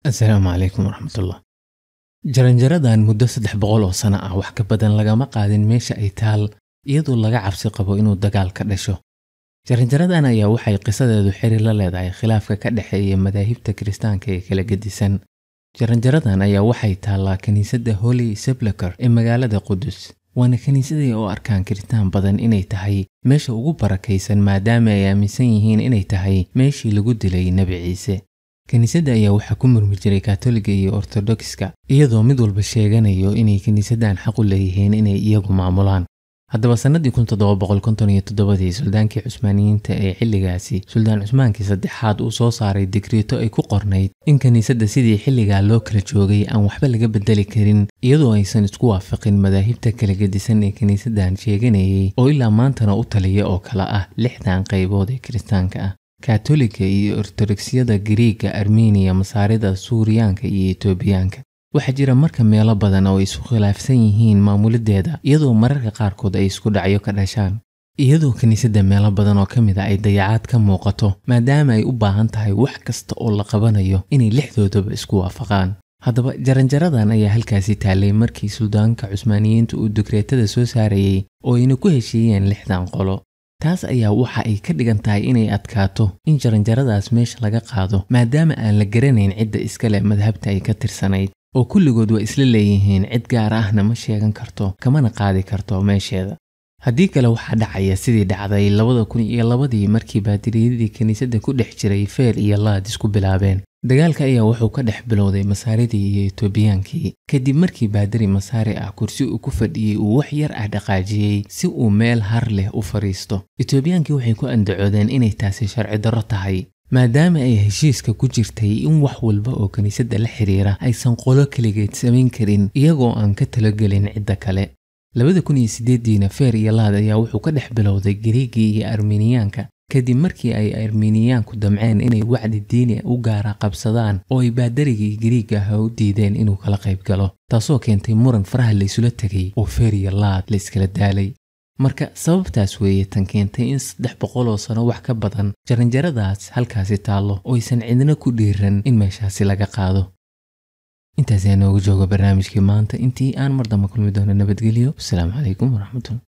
asalaamu calaykum waraxmatullah jaranjaradan muddo saddex boqol oo sano ah wax ka badan lagama qaadin meesha ay taal iyadoo laga cabsi qabo inuu dagaal ka dhasho jaranjaradan ayaa waxay qisadeedu xiriir la leedahay khilaafka ka dhexeeya madaahibta kiristaanka ee kala gedisan jaranjaradan ayaa waxay taallaa kiniisadda holy sepulchre ee magaalada qudus waana kiniisadii oo arkaan kiristaan badan inay tahay meesha ugu barakaysan maadaama ay aaminsan yihiin inay tahay meeshii lagu dilay nebi ciise kiniisadda ayaa waxaa ku murmi jiray katoliga iyo ortodokska iyadoo mid walba sheeganayo inay kiniisaddan xaq u leeyihiin inay iyagu maamulaan haddaba sannadii ii suldaankii cusmaaniyiinta ee xilligaasi suldaan cusmaankii saddexaad uu soo saaray digriito ay ku qornayd in kiniisadda sidii xilligaa loo kala joogay aan waxba laga beddeli karin iyadoo aysan isku waafaqin madaahibta kala gedisan ee kiniisaddan sheeganayay oo ilaa maantana u taliya oo kale ah lixdan qaybood ee kiristaanka ah katoliga iyo ortodoksiyada gariiga armeniya masaarida suuriyaanka iyo etoobiyaanka waxaa jira marka meelo badan oo ay isku khilaafsan yihiin maamulideeda iyadoo mararka qaarkood ay isku dhacyo ka dhashaan iyadoo kiniisadda meelo badan oo ka mid a ay dayacaad ka muuqato maadaama ay u baahan tahay wax kasta oo la qabanayo inay lixdoodaba isku waafaqaan haddaba jaranjaradan ayaa halkaasi taallay markii suldaanka cusmaaniyiinta uu dukreetada soo saarayey oo ayna ku heshiiyeen lixdan qolo taas ayaa waxa ay ka dhigan tahay inay adkaato in jaranjaradaas meesha laga qaado maadaama aan la garanayn cidda iskale madhabta ay ka tirsanayd oo kulligood waa isla leeyihiin cid gaar ahna ma sheegan karto kamana qaadi karto meesheeda haddii kale waxaa dhacaya sidii dhacday labada kun iyo labadii markii baadiriyadii kiniisadda ku dhex jiray feer iyo laad isku bilaabeen dagaalka ayaa wuxuu ka dhex bilowday masaaridii iyo etoobiyaankii kadib markii baadari masaari ah kursi uu ku fadhiyey uu wax yar ah dhaqaajiyey si uu meel har leh u fadhiisto etoobiyaankii waxay ku andacoodeen inay taasi sharci darro tahay maadaama ay heshiiska ku jirtay in wax walba oo kiniisadda la xiriira aysan qolo keligeed samayn karin iyagoo aan ka talogelin cidda kale labada kun iyo siddeediina feer iyo laad ayaa wuxuu ka dhex bilowday gariigii iyo armeniyaanka kadib markii ay armeniyaanku damceen inay wacdi diini u gaara qabsadaan oo ay baadarigii gariiga ah u diideen inuu kala qayb galo taasoo keentay muran faraha laysula tegay oo feer iyo laad la iskala daalay marka sababtaas weeye tan keentay in saddex boqol oo sano wax ka badan jaranjaradaas halkaasi taallo oo aysan cidna ku dhiiran in meeshaasi laga qaado intaas ayaa noogu jooga barnaamijkii maanta intii aan mar damba kulmi doono nabadgelyo wasalaamu calaykum waraxmatullah